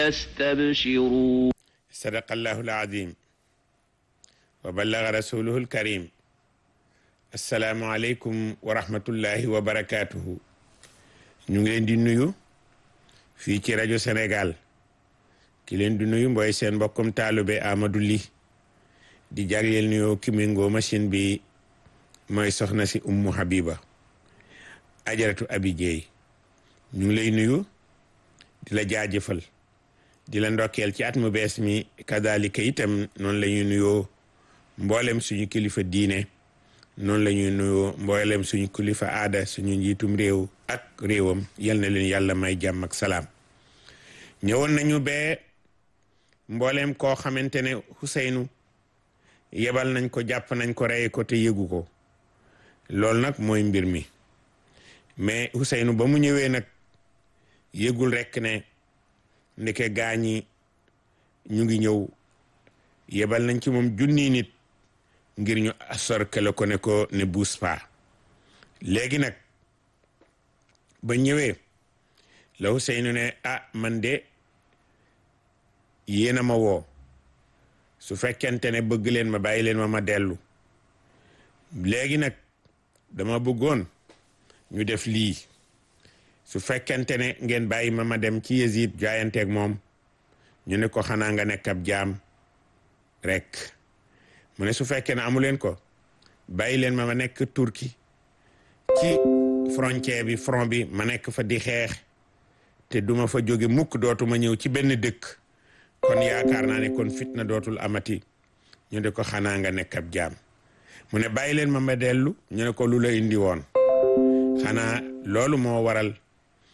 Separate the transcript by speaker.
Speaker 1: يستبشرون
Speaker 2: sadaqa allahu alazim wa ballaga rasuluhu alkarim assalaamu aleykum wa rahmatullahi wa barakatuhu ñu ngi leen di nuyu fii ci rajo Sénégal ki leen di nuyu mbooy seen mbokkum taalube Amadou Ly di jagleel nuyoo ki méngoo machine bi mooy soxna si Ummu Habiba ajaratu Abi Jeey ñu ngi lay nuyu di la jaajëfal di la ndokkeel ci at mu bees mi kadalika itam noonu la ñuy nuyoo mboolem suñu kilifa diine noonu la ñuy nuyoo mboolem suñu kilifa aada suñu njiitum réew ak réewam yal na leen yàlla may jàmm ak salaam ñëwoon nañu bee mboolem koo xamante ne Ousseynou yebal nañ ko jàpp nañ ko rey ko te yëgu ko loolu nag mooy mbir mi mais Ousseynou ba mu ñëwee nag yëgul rekk ne ndeke gaañi ñu ngi ñëw yebal nañ ci moom junni nit ngir ñu assorkele ko ne ko ne buus pa léegi nag ba ñëwee la Ousseynou ne ah man de yéen a ma woo su fekkente ne bëgg leen ma bàyyi leen ma ma dellu léegi nag dama bëggoon ñu def lii su fekkente ne ngeen bàyyi ma ma dem ci Yezid jaayanteeg moom ñu ne ko xanaa nga nekk ab jaam rek mu ne su fekkee ne amu leen ko bàyyi leen ma ma nekk Turki ci frontière bi front bi ma nekk fa di xeex te duma fa jóge mukk dootuma ñëw ci benn dëkk kon yaakaar naa ne kon fitna dootul amati ñu ne ko xanaa nga nekk ab jaam mu ne bàyyi leen ma ma dellu ñu ne ko lu la indi woon xanaa loolu moo waral